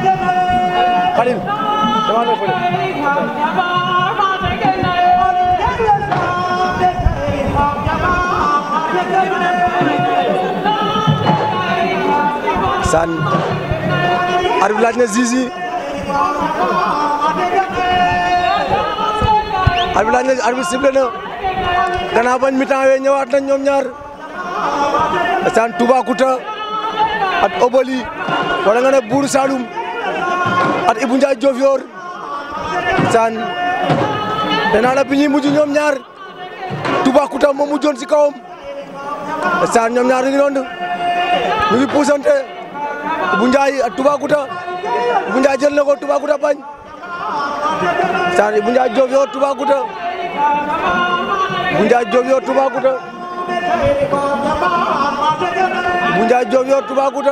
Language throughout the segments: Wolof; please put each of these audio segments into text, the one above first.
Khalil dama la fële san arbitre laaj na Zizi arbitre laaj na arbitre sifflé na gannaaw bañ mi-temps wee ñëwaat nañ ñoom ñaar san Toubacouta at Obali wala nga ne Buur Saloum at Ibou Ndiaye Diofior san nee naa la bi ñuy mujj ñoom ñaar Toubacouta moo mujjoon si kawam san ñoom ñaar ñu ngi noonu ñu ngi puusante Ibou Ndiaye ak Toubacouta Ibou Ndiaye jël na ko Toubacouta bañ san Ibou Ndiaye Diofior Toubacouta Ibou Ndiaye Diofior Toubacouta Ibou Ndiaye Diofior Toubacouta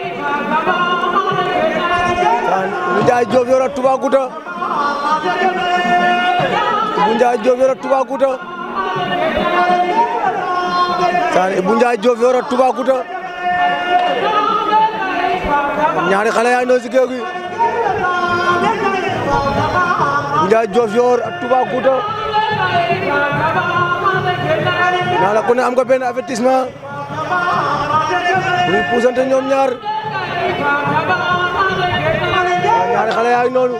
san Ibou Ndiaye Diofior ak Toubacouta Ibou Ndiaye Diofior ak Toubacouta san Ibou Ndiaye Diofior ak Toubacouta ñaari xale yaa ngi si géew gi Ibou Ndiaye Diofior ak Toubacouta naa la ku ne am nga benn avertissement muy puusante ñoom ñaar ñaari xale yaa ngi noonu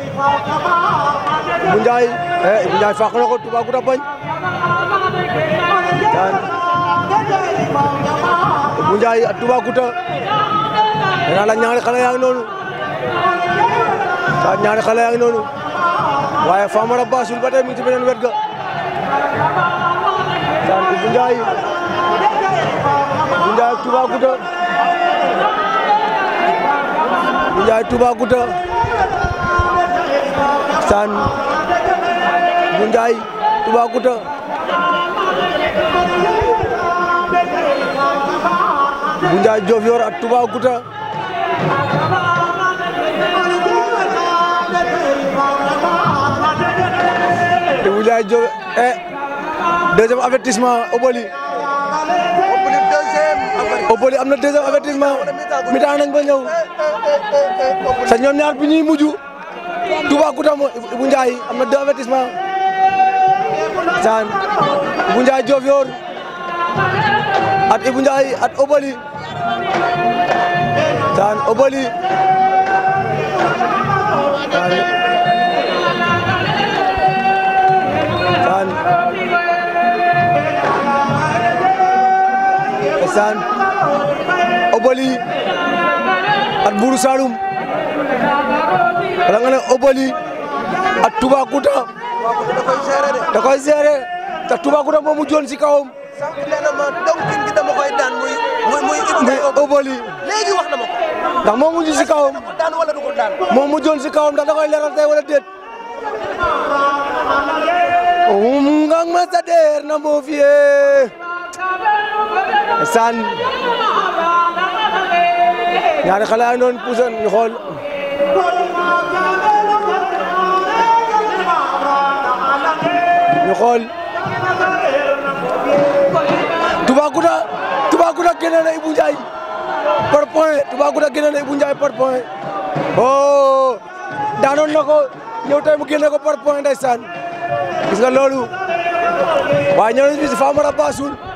Ibou Ndiaye eh Ibou Ndiaye fàq na ko Toubacouta bañ daan Ibou Ndiaye ak Toubacouta nee naa la ñaari xale yaa ngi noonu daan ñaari xale yaa ngi noonu waaye Famara Bassoul ba tey mi ngi ci beneen wet ga daan Ibou Ndiaye Ibou Ndiaye ak Toubacouta Ibou Ndiaye Toubacouta saan Ibou Ndiaye Toubacouta Ibou Ndiaye Diofior ak Toubacouta Ibou Ndiaye Diofior eh deuxième avertissement Obali Obali am na deuxième avertissement mi-temps nañ ba ñëw sa ñoom ñaar bi ñuy mujj Toubacouta mo Ibou Ndiaye am na deux avertissement saan Ibou Ndiaye Diofior at Ibou Ndiaye at Obali saan Obali saan saan Obali at Buuru Saloum wala nga ne Obali at Toubacouta da koy gérer te Toubacouta moom mu joon si kawam sànq nee na ma donc gi dama koy daan muy muy muy Ibou muy Ndiaye Obali léegi wax na ma ko. ndax moom mujj si kawam da ko daan wala du ko daan. moom mu joon si kawam ndax da koy leeral tey wala déet um ngang ma sa deer na moo fiye san ñaari xale yaa noon puusan ñu xool ñu xool Toubacouta Toubacouta génne na Ibou Ndiaye par point Toubacouta génne na Ibou Ndiaye par point oh daanoon na ko ñëw tey mu génne ko par point ndeysaan gis nga loolu waaye ñëw nañu fi si Famara Bassoul